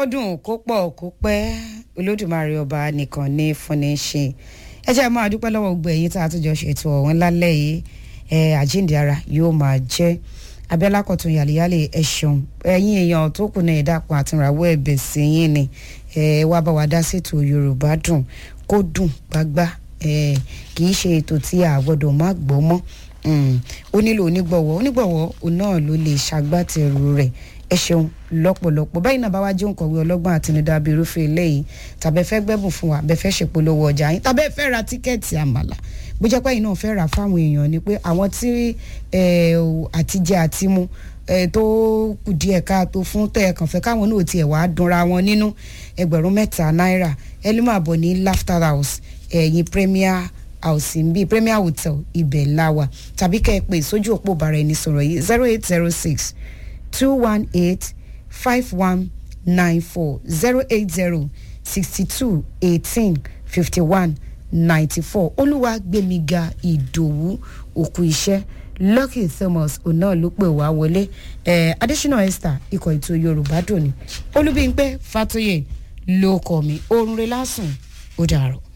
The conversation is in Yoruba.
kó dùn kó pọ̀ kó pẹ́ olódùmarè ọba nìkan ní fúnni ṣe ẹ jẹ́ máa dúpẹ́ lọ́wọ́ gbogbo ẹ̀yin tá a tún jọ ṣètò ọ̀hún lálẹ́ yìí ẹ àjíǹde ara yóò máa jẹ́ abẹ́lá kọ̀tún yàlẹ́yàlẹ́ ẹ ṣeun ẹ̀yin èèyàn tó kù náà ẹ̀dàpọ̀ àtúnrawọ́ ẹ̀bẹ̀ sí yín ni ẹ wá bá wa dá sétò yorùbá dùn kó dùn gbágbá ẹ kì í ṣe ètò tí a gbọ́dọ̀ má gbọ́ mọ́ ó nílò onígbọ̀wọ́ onígbọ̀wọ́ òun náà ló lè ṣagbátẹrù rẹ̀ ẹ ṣeun lọ́pọ̀lọpọ̀ báyìí náà bá wá jẹ́ òǹkọ̀wé ọlọ́gbọ́n àtinúdá bíi irúfẹ́ eléyìí tàbẹ́ fẹ́ gbẹ́bùn fún wa bẹ́ẹ̀ fẹ́ ṣèpolówó ọjà yín tàbẹ́ fẹ́ ra tíkẹ́ẹ̀tì àmàlà bó jẹ́ pé ẹ̀yin náà fẹ́ rà fáwọn èèyàn ni pé àwọn tí àtijẹ àtimu tó kù díẹ̀ káàtó fún tẹ̀ kàn fẹ́ káwọn náà tiẹ̀ wá dunra wọn nínú ẹgbẹ̀rún mẹ́ta náírà ẹ ló máa bọ̀ ní laughter house ẹ̀yìn premier house ń bí premier hotel ibẹ̀ láwà tàbí kẹ́ ẹ pè sójú òpó bàrà ẹni sọ̀rọ̀ yìí zero eight zero six two one eight five one nine four zero eight zero sixty two eighteen fifty one ninety four olúwàgbẹ̀míga ìdòwú òkú iṣẹ́ lucky thomas ọ̀nà ló pè wá wọlé eh, adésínà esther ikọ̀ ètò yorùbá dòní olúbíńpẹ́ fatoyè ló kọ́ mi oorun rẹ̀ lásùn ó dàrọ̀.